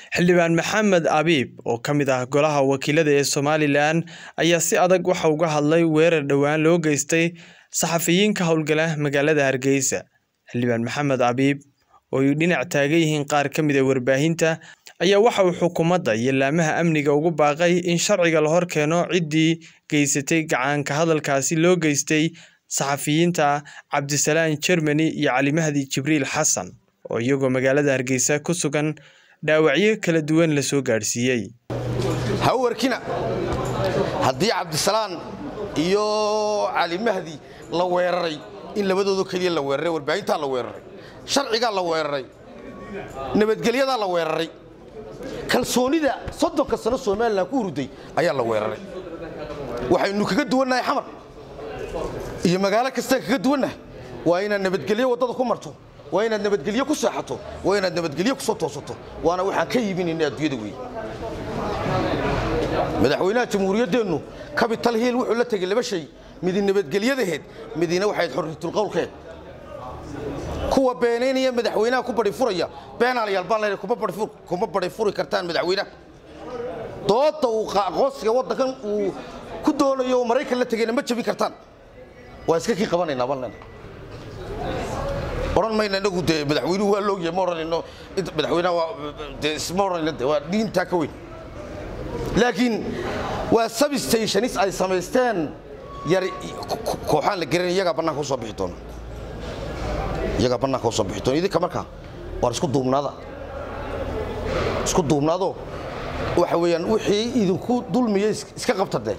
xildhibaan maxamed abiib oo ka mid ah golaha wakiilada ee somalilan ayaa si adag waxa uga hadlay weerar dhowaan loo geystay saxafiyiin ka howlgala magaalada hargeysa xildhibaan maxamed abiib oo ay dhinac taagan yihiin qaar ka mid a warbaahinta ayaa waxa uu xukuumadda iyo laamaha amniga ugu baaqay in sharciga la hor keeno ciddii geysatay gacaanka hadalkaasi loo geystay saxafiyiinta cabdisalaan jermani iyo cali mahdi jibriil xasan oo iyagoo magaalada hargeysa ku sugan dhaawacyo kala duwan la soo gaadhsiiyey ha u warkina haddii cabdisalaan iyo cali mahdi la weeraray in labadoodo keliya la weeraray warbaahintaa la weeraray sharcigaa la weeraray nabadgelyadaa la weeraray kalsoonida soddonka sano somalilan ku huruday ayaa la weeraray waxaynu kaga duwannahay xamar iyo magaalo kastaan kaga duwannahay waa inaad nabadgelyo waddada ku marto waa inaad nabadgelyo ku seexato waa inaad nabadgelyo ku soo toosato waana waxaan ka iibinayna adduunyada weeye madaxweynaha jamhuuriyaddeennu capital hill wuxuu la tegey laba shay midi nabadgelyadaheed midina waxayd xorriyatulqowlkeed kuwa beenaynaya madaxweynaha ku bari furaya beenaalayaal baan leeyahay kuma bari furi kartaan madaxweynaha doodda uu aqoonsiga waddankan uu ku doonayo oo maraykan la tegayna ma jabin kartaan waa iska kii qabanaynaa baan leenahay odhan mayna inagu dee madaxweynuhu waa loogyahay ma odhanayno madaxweynaha waa dee isma odhanayno dee waa dhiintaa ka weyn laakiin waa substationis ay samaysteen yar kooxaan la garanay iyagaa bannaanka u soo bixi doona iyagaa bannaanka u soo bixi doona idinka markaa waar isku duubnaada isku duubnaado waxa weeyaan wixii idinku dulmiya iska qabta dee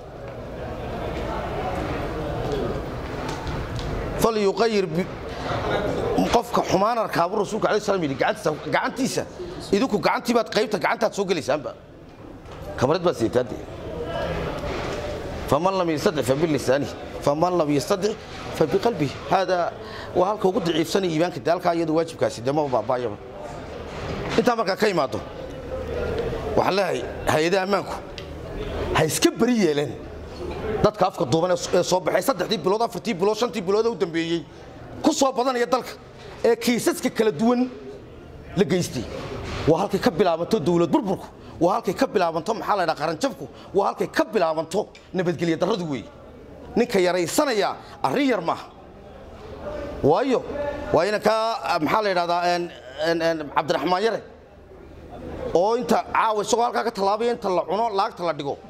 falyuqayir qofka xumaan arkaabu rasuulka alai slam yidhi gacantiisa idinku gacantii baad qaybta gacantaad soo gelaysaanba kamarad baad siitaade faman lam yastadic fabilisaanihi faman lam yastadic fabiqalbihi haadaa waa halka ugu daciifsanaya iimaanka de halkaa iyadu waajibkaasi dee maba baabaayaba intaa markaa ka imaado waxaan leeyahay hay-adaha ammaanku ha iska beri yeeleen dadka afka duuban ee soo baxay saddexdii bilood afartii bilood shantii bilood ee u dambeeyey ku soo badanaya dalka ee kiisaska kala duwan la geystay waa halkay ka bilaabanto dawlad burburku waa halkay ka bilaabanto maxaa la ydhaha qaranjabku waa halkay ka bilaabanto nabadgelya darradu weeye ninka yaraysanaya arrin yar maaha waayo waa inankaa maxaa la yidhahdaa cabdiraxmaan yare oo inta caawa isagoo halkaa ka tallaabaya inta la cuno laagta la dhigo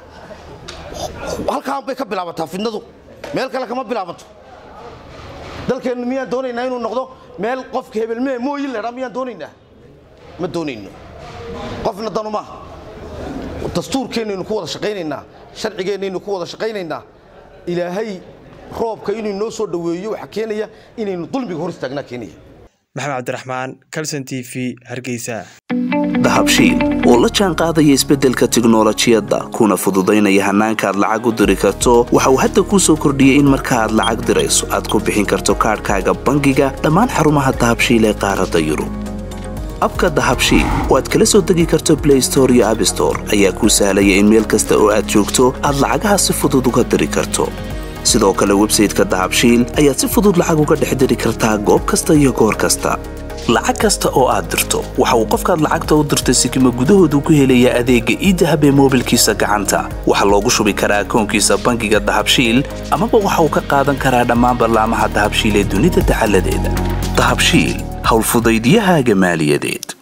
halkaan bay ka bilaabantaa fidnadu meel kale kama bilaabanto dalkeennu miyaan doonaynaa inuu noqdo meel qofka hebelmee mooyin leedhaa miyaan doonaynaa ma doonayno qofna danu maaha dastuurkeennaynu ku wada shaqaynaynaa sharcigeennaynu ku wada shaqaynaynaa ilaahay roobka inuu noo soo dhoweeyo waxaa keenaya inaynu dulmiga hor istaagnaa keenaya maxamed cabdiraxmaan calson t v hargeysa dahabshiil oo la jaan qaadaya isbeddelka tiknolojiyadda kuna fududaynaya hannaanka aad lacag u diri karto waxa uu hadda kuu soo kordhiyey in marka aad lacag dirayso aad ku bixin karto kaadhkaaga bangiga dhammaan xarumaha dahabshiil ee qaaradda yurub abka dahabshiil oo aad kala soo degi karto blay store iyo abstore ayaa kuu sahlaya in meel kasta oo aad joogto aad lacagaha si fudud uga diri karto sidoo kale websayteka dahabshiil ayaad si fudud lacag uga dhex diri kartaa goob kasta iyo goor kasta lacag kasta oo aad dirto waxa uu qofkaad lacagta u dirtay sikima gudahoodu ku helayaa adeegga iidahab ee moobilkiisa gacanta waxaa loogu shubi karaa akoonkiisa bangiga dahabshiil amaba waxa uu ka qaadan karaa dhammaan ballaamaha dahabshiil ee dunida dacaladeeda dahabshiil howlfudaydyahaaga maaliyadeed